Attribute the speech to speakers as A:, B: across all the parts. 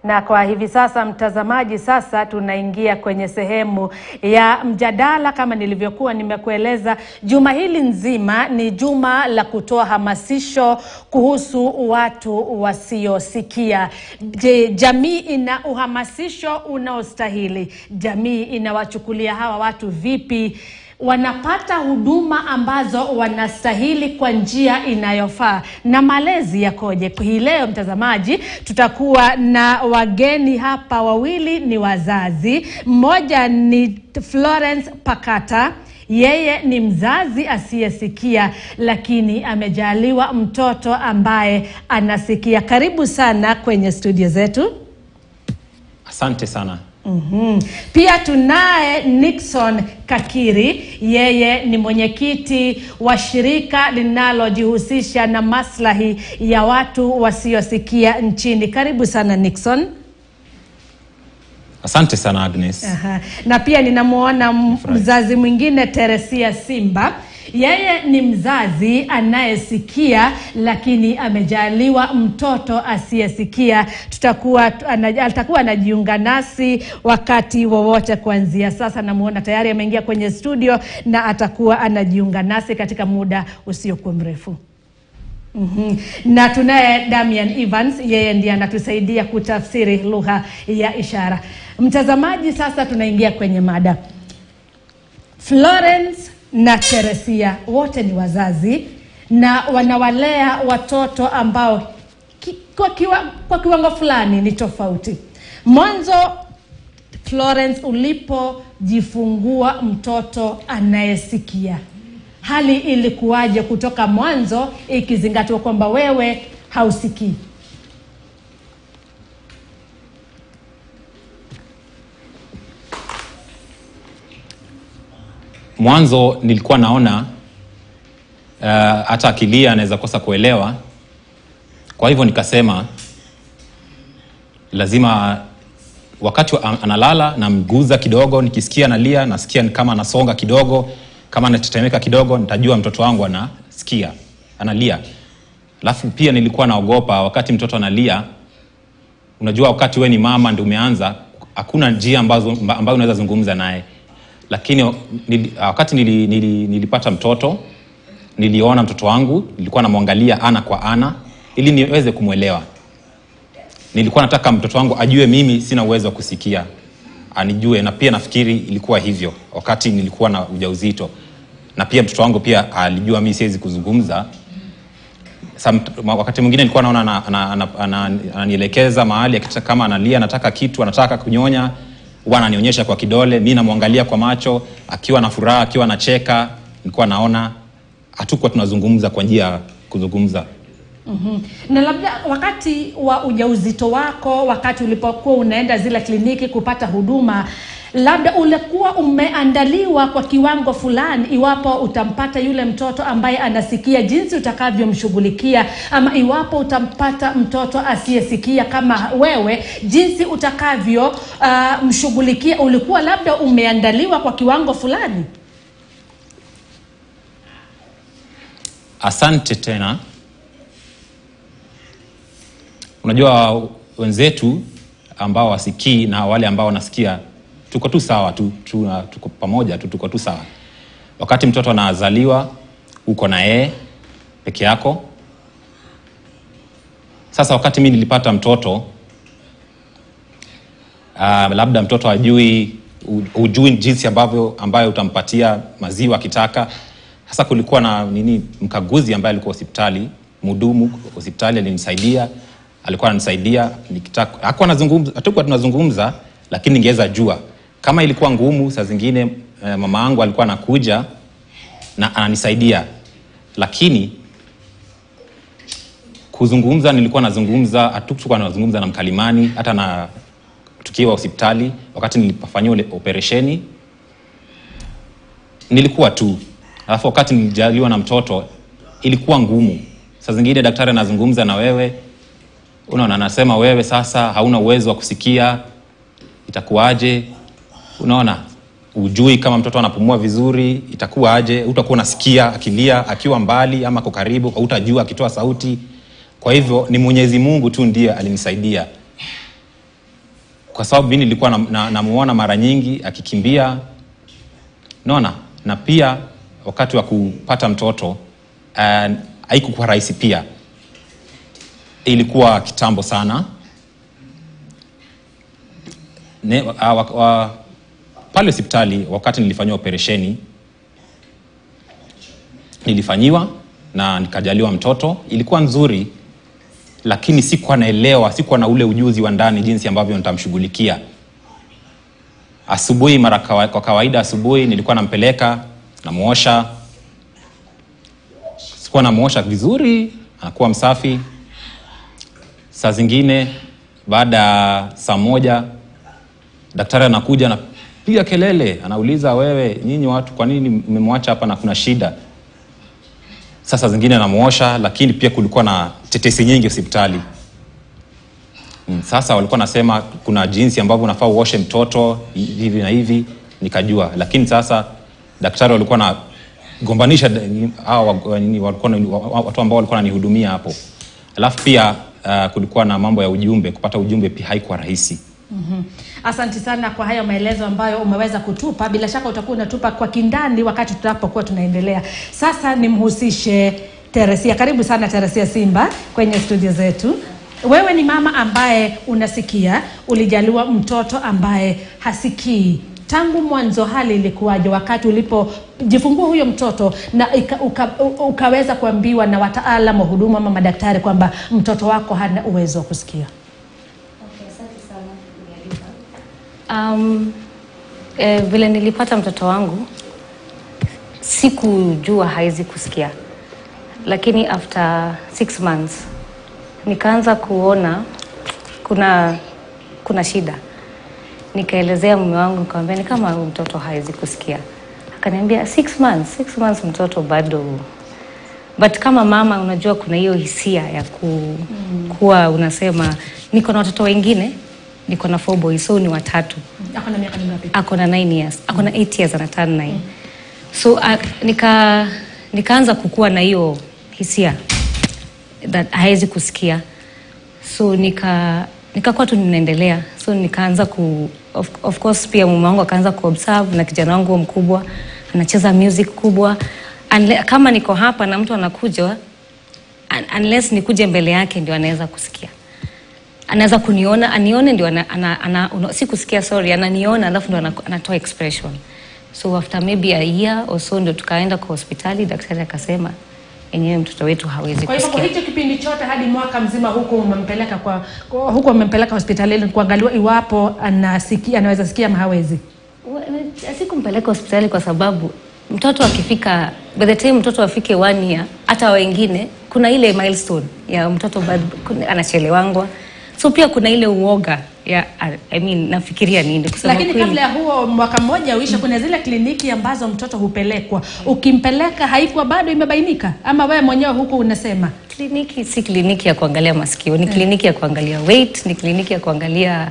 A: Na kwa hivi sasa, mtazamaji, sasa tunaingia kwenye sehemu ya mjadala. Kama nilivyokuwa nimekueleza, juma hili nzima ni juma la kutoa hamasisho kuhusu watu wasiosikia. Je, jamii ina uhamasisho unaostahili? Jamii inawachukulia hawa watu vipi? wanapata huduma ambazo wanastahili kwa njia inayofaa na malezi yakoje? Hii leo mtazamaji, tutakuwa na wageni hapa wawili, ni wazazi. Mmoja ni Florence Pakata, yeye ni mzazi asiyesikia lakini amejaliwa mtoto ambaye anasikia. Karibu sana kwenye studio zetu.
B: Asante sana.
A: Mhm. Pia tunaye Nixon Kakiri, yeye ni mwenyekiti wa shirika linalojihusisha na maslahi ya watu wasiosikia nchini. Karibu sana Nixon.
B: Asante sana Agnes.
A: Aha. Na pia ninamwona m- mzazi mwingine Teresia Simba. Yeye ni mzazi anayesikia lakini amejaliwa mtoto asiyesikia. Tutakuwa ana- atakuwa anajiunga nasi wakati wowote kuanzia sasa. Namuona tayari ameingia kwenye studio na atakuwa anajiunga nasi katika muda usiokuwa mrefu. Mhm. Na tunaye Damian Evans, yeye ndiye anatusaidia kutafsiri lugha ya ishara. Mtazamaji, sasa tunaingia kwenye mada. Florence na Teresia wote ni wazazi na wanawalea watoto ambao ki, kwa, kiwa, kwa kiwango fulani ni tofauti. Mwanzo Florence, ulipojifungua mtoto anayesikia, hali ilikuwaje kutoka mwanzo, ikizingatiwa kwamba wewe hausikii?
B: Mwanzo nilikuwa naona uh, hata akilia anaweza kosa kuelewa. Kwa hivyo nikasema lazima wakati wa- analala namguza kidogo, nikisikia analia nasikia ni kama anasonga kidogo, kama anatetemeka kidogo, nitajua mtoto wangu anasikia analia. Alafu pia nilikuwa naogopa wakati mtoto analia, unajua wakati we ni mama ndio umeanza, hakuna njia ambazo ambayo unaweza zungumza naye, lakini nili, wakati nili, nili, nilipata mtoto niliona mtoto wangu, nilikuwa namwangalia ana kwa ana ili niweze kumwelewa. Nilikuwa nataka mtoto wangu ajue mimi sina uwezo wa kusikia, anijue, na pia nafikiri ilikuwa hivyo wakati nilikuwa na ujauzito, na pia mtoto wangu pia alijua mimi siwezi kuzungumza Some, wakati mwingine nilikuwa naona ana- ana- ana- ana- ananielekeza mahali akitaka kama analia anataka kitu anataka kunyonya huwa ananionyesha kwa kidole mi namwangalia kwa macho akiwa na furaha akiwa anacheka nilikuwa naona hatukuwa tunazungumza kwa njia ya kuzungumza
A: Mhm. Na labda wakati wa ujauzito wako, wakati ulipokuwa unaenda zile kliniki kupata huduma, labda ulikuwa umeandaliwa kwa kiwango fulani, iwapo utampata yule mtoto ambaye anasikia, jinsi utakavyomshughulikia, ama iwapo utampata mtoto asiyesikia kama wewe, jinsi utakavyo uh, mshughulikia, ulikuwa labda umeandaliwa kwa kiwango fulani?
B: asante tena unajua wenzetu ambao wasikii na wale ambao wanasikia tuko tu sawa tu, tu, tuko pamoja tu tuko tu sawa wakati mtoto anazaliwa uko na yeye peke yako sasa wakati mi nilipata mtoto uh, labda mtoto ajui hujui jinsi ambavyo ambayo utampatia maziwa akitaka sasa kulikuwa na nini mkaguzi ambaye alikuwa hospitali mhudumu hospitali alinisaidia alikuwa ananisaidia nikitaka hakuwa anazungumza hatukuwa tunazungumza lakini ningeweza jua kama ilikuwa ngumu saa zingine eh, mama yangu alikuwa anakuja na ananisaidia lakini kuzungumza nilikuwa nazungumza hatukuwa nazungumza na mkalimani hata na tukiwa hospitali wakati nilipofanyiwa ile operesheni nilikuwa tu alafu wakati nilijaliwa na mtoto ilikuwa ngumu saa zingine daktari anazungumza na wewe unaona anasema wewe sasa hauna uwezo wa kusikia itakuwaje unaona ujui kama mtoto anapumua vizuri itakuwa aje utakuwa unasikia akilia akiwa mbali ama ako karibu hautajua akitoa sauti kwa hivyo ni mwenyezi mungu tu ndiye alinisaidia kwa sababu mi nilikuwa namuona na, namuona mara nyingi akikimbia naona na pia wakati wa kupata mtoto uh, haikukuwa rahisi pia ilikuwa kitambo sana ne, uh, wa, wa, pale hospitali wakati nilifanyiwa operesheni nilifanyiwa na nikajaliwa mtoto ilikuwa nzuri lakini sikuwa naelewa sikuwa na ule ujuzi wa ndani jinsi ambavyo nitamshughulikia asubuhi mara kawa, kwa kawaida asubuhi nilikuwa nampeleka namuosha sikuwa namuosha vizuri anakuwa msafi saa zingine baada ya saa moja daktari anakuja anapiga kelele anauliza wewe nyinyi watu kwa nini mmemwacha hapa na kuna shida sasa zingine namuosha lakini pia kulikuwa na tetesi nyingi hospitali Mm, sasa walikuwa nasema kuna jinsi ambavyo unafaa uoshe mtoto hivi na hivi nikajua lakini sasa daktari walikuwa na gombanisha hawa wa- nini, walikuwa na- wa- watu ambao walikuwa wananihudumia hapo alafu pia uh, kulikuwa na mambo ya ujumbe kupata ujumbe pia haikuwa rahisi
A: Asanti sana kwa hayo maelezo ambayo umeweza kutupa. Bila shaka utakuwa unatupa kwa kindani wakati tutapokuwa tunaendelea. Sasa nimhusishe Teresia. Karibu sana Teresia Simba kwenye studio zetu. Wewe ni mama ambaye unasikia, ulijaliwa mtoto ambaye hasikii. Tangu mwanzo hali ilikuwaje wakati ulipojifungua huyo mtoto na ika, uka, u- ukaweza kuambiwa na wataalam wa huduma ama madaktari kwamba mtoto wako hana uwezo wa kusikia?
C: Okay, asante sana kunialika. Um, eh, vile nilipata mtoto wangu sikujua hawezi kusikia, lakini after six months nikaanza kuona kuna kuna shida. Nikaelezea mume wangu, nikamwambia ni kama huyu mtoto hawezi kusikia. Akaniambia six months, six months mtoto bado but kama mama unajua kuna hiyo hisia ya ku, mm. kuwa unasema niko na watoto wengine niko na four boys so ni watatu
A: Ako na miaka mingapi?
C: ako na 9 years ako na 8 years ana turn 9 so uh, nika nikaanza kukua na hiyo hisia that hawezi kusikia so nika nikakuwa tu ninaendelea so nikaanza ku of, of course pia mume wangu akaanza kuobserve na kijana wangu mkubwa anacheza music kubwa Unle, kama niko hapa na mtu anakuja un- unless nikuje mbele yake ndio anaweza kusikia anaweza kuniona anione ndio ana, ana, ana, una, si kusikia sorry ananiona alafu ndo ana- anatoa expression so after maybe a year or so ndo tukaenda kwa hospitali daktari akasema enyewe mtoto wetu hawezi
A: Kwa hivyo kwa
C: kusikia
A: hicho kipindi chote hadi mwaka mzima huko umempeleka kwa, kwa huko umempeleka hospitalini kuangaliwa iwapo anasikia anaweza sikia ama hawezi.
C: Wa- sikumpeleka hospitali kwa sababu mtoto akifika by the time mtoto afike one year hata wengine kuna ile milestone ya mtoto bado kuna- anachelewangwa so pia kuna ile uoga ya I mean, nafikiria nini kusema
A: Lakini
C: kweli.
A: kabla ya huo mwaka mmoja uisha, kuna zile kliniki ambazo mtoto hupelekwa. Ukimpeleka haikuwa bado imebainika, ama wewe mwenyewe huku unasema
C: Kliniki si kliniki ya kuangalia masikio, ni kliniki ya kuangalia weight, ni kliniki ya kuangalia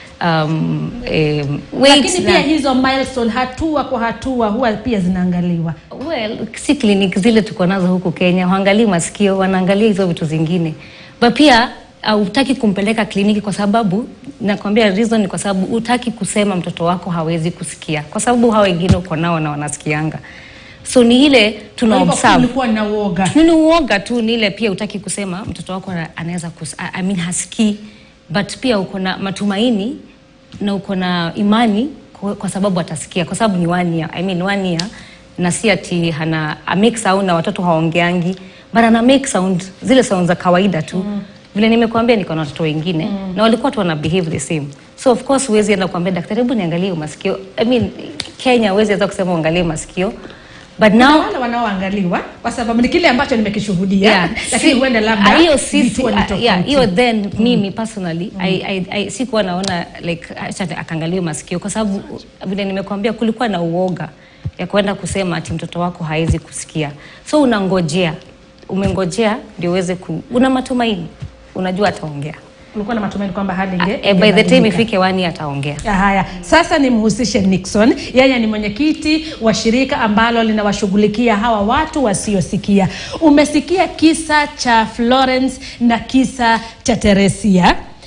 C: um, eh, weight
A: lakini
C: na-
A: pia hizo milestone hatua kwa hatua huwa pia zinaangaliwa.
C: Well, si kliniki zile tuko nazo huku Kenya, waangalii masikio, wanaangalia hizo vitu zingine, but pia hutaki kumpeleka kliniki kwa sababu nakwambia reason ni kwa sababu hutaki kusema mtoto wako hawezi kusikia, kwa sababu hao wengine uko nao na wanasikianga, so ni ile tuna
A: Kwa hivyo
C: observe
A: kulikuwa na uoga.
C: ni uoga tu, ni ile pia utaki kusema mtoto wako ana- anaweza kus, I I mean hasikii, but pia uko na matumaini na uko na imani kwa, kwa sababu atasikia, kwa sababu ni one year, I mean one year, na si ati hana a make sound na watoto hawaongeangi, but ana make sound zile sound za kawaida tu mm. Vile nimekuambia niko na watoto wengine mm. na walikuwa tu wana behave the same, so of course huwezi enda kuambia daktari, hebu niangalie masikio. I mean Kenya huwezi enda kusema uangalie masikio but
A: Na
C: now
A: wale wanaoangaliwa kwa sababu ni kile ambacho nimekishuhudia
C: Yeah.
A: lakini
C: Si-
A: huenda
C: ah,
A: labda
C: hiyo sisi
A: vituo ni
C: ah,
A: tofauti.
C: yeah, hiyo then mimi personally I, I, I, sikuwa naona like acha akaangalia masikio kwa sababu vile nimekuambia kulikuwa na uoga ya kwenda kusema ati mtoto wako hawezi kusikia so unangojea umengojea ndio uweze ku una matumaini unajua ataongea
A: Ulikuwa na matumaini kwamba hali inge
C: eh, by the time
A: ingebadilika.
C: ifike wani ataongea
A: Ah, Haya, sasa nimhusishe Nixon. Yeye ni mwenyekiti wa shirika ambalo linawashughulikia hawa watu wasiosikia. Umesikia kisa cha Florence na kisa cha Teresia.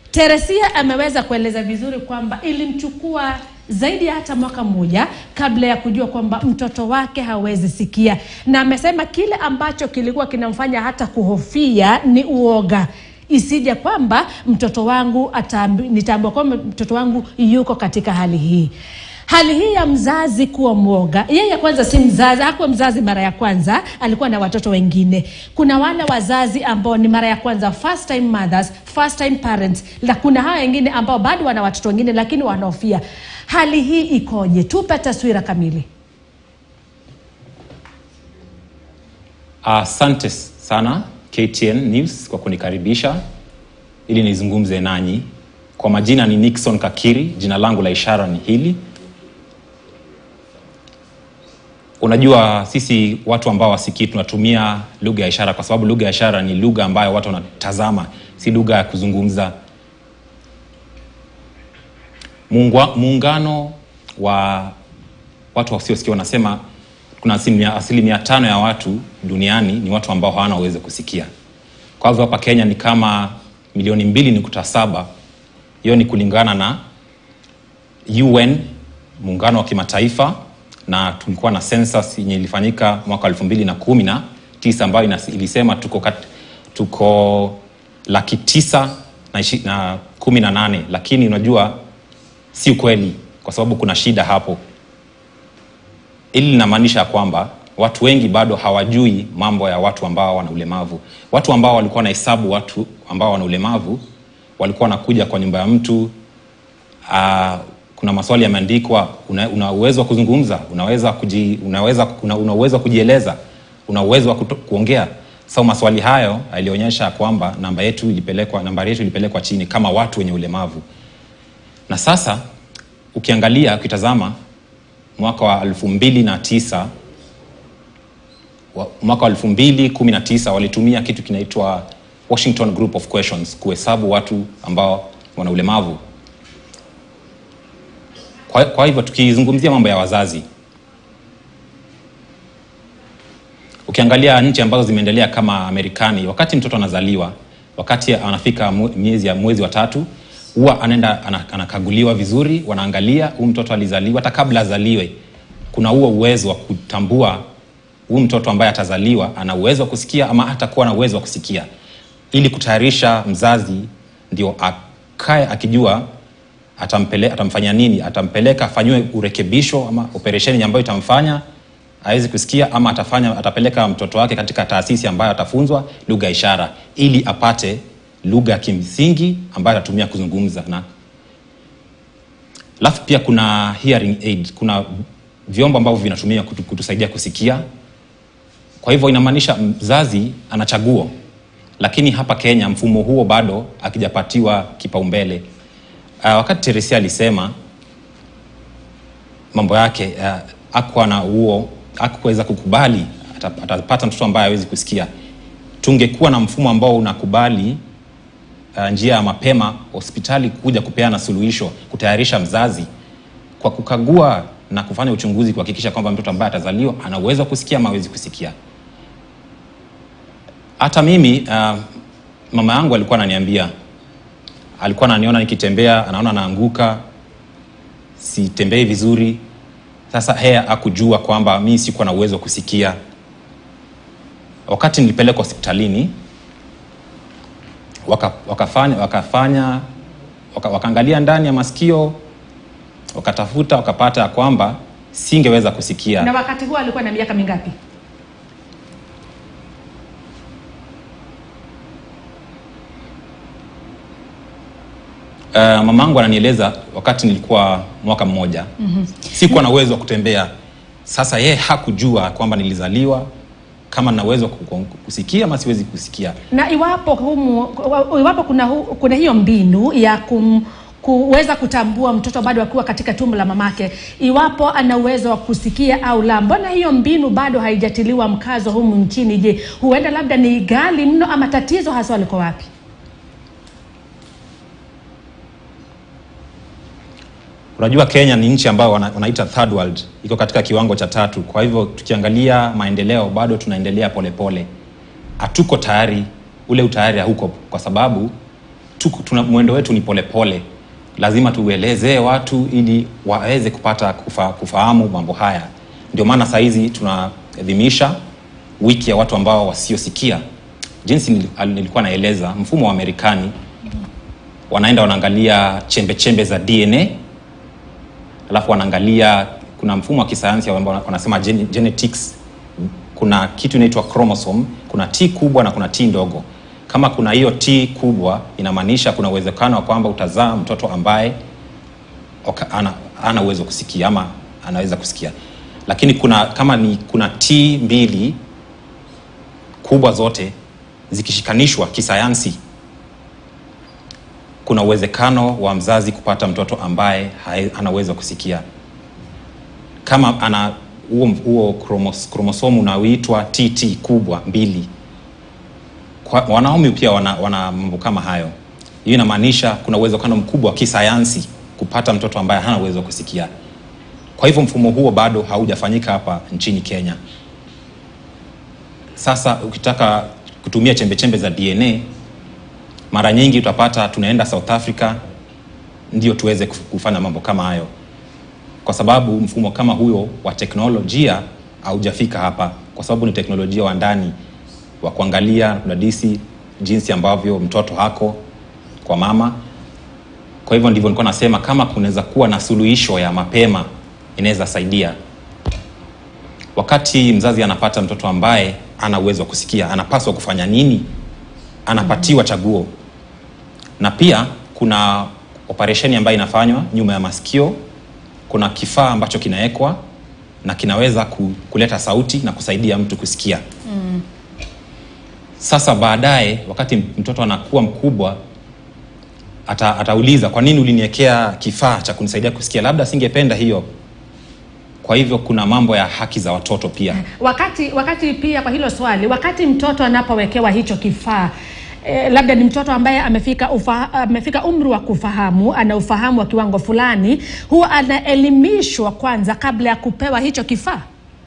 A: Teresia ameweza kueleza vizuri kwamba ilimchukua zaidi ya hata mwaka mmoja kabla ya kujua kwamba mtoto wake hawezi sikia, na amesema kile ambacho kilikuwa kinamfanya hata kuhofia ni uoga isije kwamba mtoto wangu ataambi- nitaambiwa kwamba mtoto wangu yuko katika hali hii hali hii ya mzazi kuwa mwoga yeye kwanza si mzazi hakuwa mzazi mara ya kwanza alikuwa na watoto wengine kuna wale wazazi ambao ni mara ya kwanza first time mothers first time parents na kuna hawa wengine ambao bado wana watoto wengine lakini wanaofia hali hii ikoje tupe taswira kamili
B: Asante sana KTN News kwa kunikaribisha ili nizungumze nanyi. Kwa majina ni Nixon Kakiri, jina langu la ishara ni hili. Unajua sisi watu ambao wasikii tunatumia lugha ya ishara kwa sababu lugha ya ishara ni lugha ambayo watu wanatazama, si lugha ya kuzungumza. Muungwa- Muungano wa watu wasiosikia wanasema kuna asilimia, asilimia tano ya watu duniani ni watu ambao hawana uwezo kusikia. Kwa hivyo hapa Kenya ni kama milioni mbili nukta saba. Hiyo ni kulingana na UN, muungano wa kimataifa, na tulikuwa na census yenye ilifanyika mwaka elfu mbili na kumi na tisa ambayo inas- ilisema tuko, kat, tuko laki tisa na, ishi, na kumi na nane, lakini unajua si ukweli kwa sababu kuna shida hapo. Hili linamaanisha kwamba watu wengi bado hawajui mambo ya watu ambao wana ulemavu. Watu ambao walikuwa wanahesabu watu ambao wana ulemavu walikuwa wanakuja kwa nyumba ya mtu uh, kuna maswali yameandikwa, una, una uwezo wa kuzungumza, unaweza kuji, unaweza una, una uwezo wa kujieleza, una uwezo wa kuto- kuongea. So maswali hayo yalionyesha kwamba namba yetu ilipelekwa, nambari yetu ilipelekwa chini kama watu wenye ulemavu. Na sasa ukiangalia, ukitazama mwaka wa elfu mbili na tisa wa- mwaka wa elfu mbili kumi na tisa walitumia kitu kinaitwa Washington Group of Questions kuhesabu watu ambao wana ulemavu. Kwa, kwa hivyo tukizungumzia mambo ya wazazi, ukiangalia nchi ambazo zimeendelea kama Amerikani, wakati mtoto anazaliwa, wakati anafika mu- miezi ya mwezi wa tatu, huwa anaenda ana- anakaguliwa vizuri, wanaangalia huyu mtoto alizaliwa, hata kabla azaliwe, kuna huo uwezo wa kutambua huyu mtoto ambaye atazaliwa ana uwezo wa kusikia ama hatakuwa na uwezo wa kusikia, ili kutayarisha mzazi ndio akae akijua atampele, atamfanya nini, atampeleka afanyiwe urekebisho ama operesheni ambayo itamfanya awezi kusikia ama atafanya, atapeleka mtoto wake katika taasisi ambayo atafunzwa lugha ya ishara ili apate lugha ya kimsingi ambayo atatumia kuzungumza na alafu pia kuna hearing aid, kuna vyombo ambavyo vinatumia kutu, kutusaidia kusikia. Kwa hivyo inamaanisha mzazi ana chaguo, lakini hapa Kenya mfumo huo bado akijapatiwa kipaumbele. Uh, wakati Teresia alisema mambo yake uh, akuwa na huo akuweza kukubali ata- atapata mtoto ambaye hawezi kusikia, tungekuwa na mfumo ambao unakubali uh, njia ya mapema hospitali kuja kupeana suluhisho, kutayarisha mzazi kwa kukagua na kufanya uchunguzi kuhakikisha kwamba mtoto ambaye atazaliwa ana uwezo wa kusikia ama hawezi kusikia. Hata mimi uh, mama yangu alikuwa ananiambia, alikuwa ananiona nikitembea, anaona naanguka, sitembei vizuri. Sasa yeye akujua kwamba mi sikuwa na uwezo wa kusikia. Wakati nilipelekwa hospitalini waka, wakafanya, wakafanya waka, wakaangalia ndani ya masikio wakatafuta wakapata ya kwamba singeweza kusikia.
A: na wakati huo alikuwa na miaka mingapi
B: Uh, mamangu ananieleza wakati nilikuwa mwaka mmoja mm-hmm. sikuwa na uwezo wa kutembea. Sasa yeye hakujua kwamba nilizaliwa kama na uwezo wa ku- ku- kusikia ama siwezi kusikia.
A: na iwapo humu, iwapo kuna, hu, kuna hiyo mbinu ya kum, kuweza kutambua mtoto bado akiwa katika tumbo la mamake iwapo ana uwezo wa kusikia au la mbona hiyo mbinu bado haijatiliwa mkazo humu nchini je huenda labda ni ghali mno ama tatizo haswa liko wapi
B: Unajua Kenya ni nchi ambayo wana, wanaita third world, iko katika kiwango cha tatu. Kwa hivyo tukiangalia maendeleo bado tunaendelea polepole, hatuko tayari, ule utayari hauko, kwa sababu tuko- tuna mwendo wetu ni polepole pole. lazima tuelezee watu ili waweze kupata kufa, kufahamu mambo haya ndio maana sahizi tunaadhimisha wiki ya watu ambao wasiosikia jinsi nil- al- nilikuwa naeleza mfumo wa marekani wanaenda wanaangalia chembe chembe za dna alafu wanaangalia kuna mfumo wa kisayansi ambao wana- wanasema gen- genetics kuna kitu inaitwa chromosome kuna t kubwa na kuna t ndogo kama kuna hiyo t kubwa inamaanisha kuna uwezekano wa kwamba utazaa mtoto ambaye oka- ana, ana uwezo wa kusikia ama anaweza kusikia lakini kuna kama ni kuna t mbili kubwa zote zikishikanishwa kisayansi kuna uwezekano wa mzazi kupata mtoto ambaye hae- ana uwezo wa kusikia kama ana huo huo chromos- kromosomu unaoitwa tt kubwa mbili kwa, wanaume pia wana, wana mambo kama hayo hiyo inamaanisha kuna uwezekano mkubwa wa kisayansi kupata mtoto ambaye hana uwezo wa kusikia kwa hivyo mfumo huo bado haujafanyika hapa nchini kenya sasa ukitaka kutumia chembechembe za dna mara nyingi utapata tunaenda south africa ndio tuweze kuf- kufanya mambo kama hayo kwa sababu mfumo kama huyo wa teknolojia haujafika hapa kwa sababu ni teknolojia wa ndani wa kuangalia kudadisi jinsi ambavyo mtoto hako kwa mama kwa hivyo ndivyo nilikuwa nasema kama kunaweza kuwa na suluhisho ya mapema inaweza saidia wakati mzazi anapata mtoto ambaye ana uwezo wa kusikia anapaswa kufanya nini anapatiwa chaguo na pia kuna operesheni ambayo inafanywa nyuma ya masikio kuna kifaa ambacho kinawekwa na kinaweza ku, kuleta sauti na kusaidia mtu kusikia mm. sasa baadaye wakati mtoto anakuwa mkubwa ata, atauliza kwa nini uliniwekea kifaa cha kunisaidia kusikia labda singependa hiyo kwa hivyo kuna mambo ya haki za watoto pia
A: wakati wakati pia kwa hilo swali wakati mtoto anapowekewa hicho kifaa Eh, labda ni mtoto ambaye amefika ufa, amefika umri wa kufahamu ana ufahamu wa kiwango fulani huwa anaelimishwa kwanza kabla ya kupewa hicho kifaa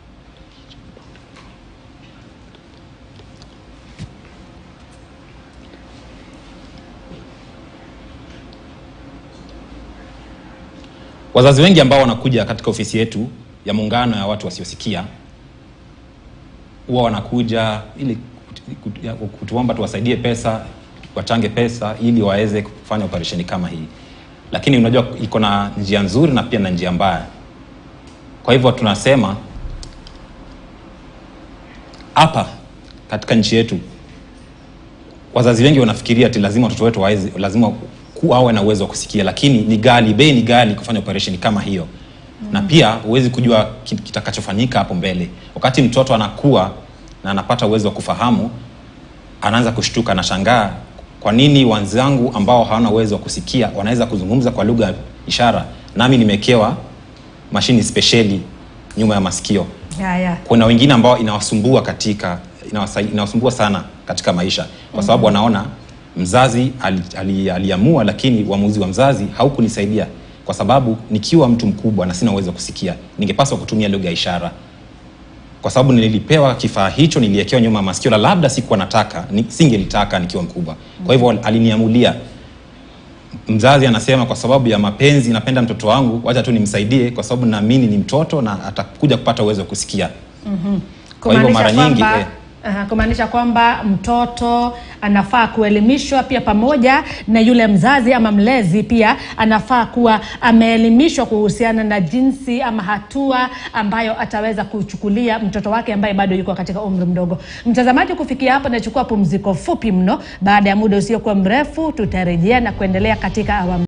B: wazazi wengi ambao wanakuja katika ofisi yetu ya muungano ya watu wasiosikia huwa wanakuja ili kut- kut- ya- kutuomba tuwasaidie pesa wachange pesa ili waweze kufanya operesheni kama hii lakini unajua iko na njia nzuri na pia na njia mbaya kwa hivyo tunasema hapa katika nchi yetu wazazi wengi wanafikiria ati lazima watoto wetu waweze lazima ku- awe na uwezo wa kusikia lakini ni gali bei ni gali kufanya operation kama hiyo mm. na pia huwezi kujua ki- kitakachofanyika hapo mbele wakati mtoto anakuwa na anapata uwezo wa kufahamu anaanza kushtuka anashangaa kwa nini wenzangu ambao hawana uwezo wa kusikia wanaweza kuzungumza kwa lugha ya ishara nami nimewekewa mashini spesheli nyuma ya masikio
A: ya, ya.
B: kuna wengine ambao inawasumbua katika inawasai- inawasumbua sana katika maisha kwa sababu wanaona mzazi ali- ali- aliamua lakini uamuzi wa mzazi haukunisaidia kwa sababu nikiwa mtu mkubwa na sina uwezo wa kusikia ningepaswa kutumia lugha ya ishara kwa sababu nilipewa kifaa hicho niliekewa nyuma ya masikio na labda sikuwa nataka ni, singelitaka nikiwa mkubwa kwa hivyo aliniamulia mzazi anasema kwa sababu ya mapenzi napenda mtoto wangu wacha tu nimsaidie kwa sababu naamini ni mtoto na atakuja kupata uwezo wa kusikia kwa hivyo mara nyingi
A: kwamba,
B: eh,
A: Aha, kumaanisha kwamba mtoto anafaa kuelimishwa pia pamoja na yule mzazi ama mlezi pia anafaa kuwa ameelimishwa kuhusiana na jinsi ama hatua ambayo ataweza kuchukulia mtoto wake ambaye bado yuko katika umri mdogo mtazamaji kufikia hapo nachukua pumziko fupi mno baada ya muda usiokuwa mrefu tutarejea na kuendelea katika awamu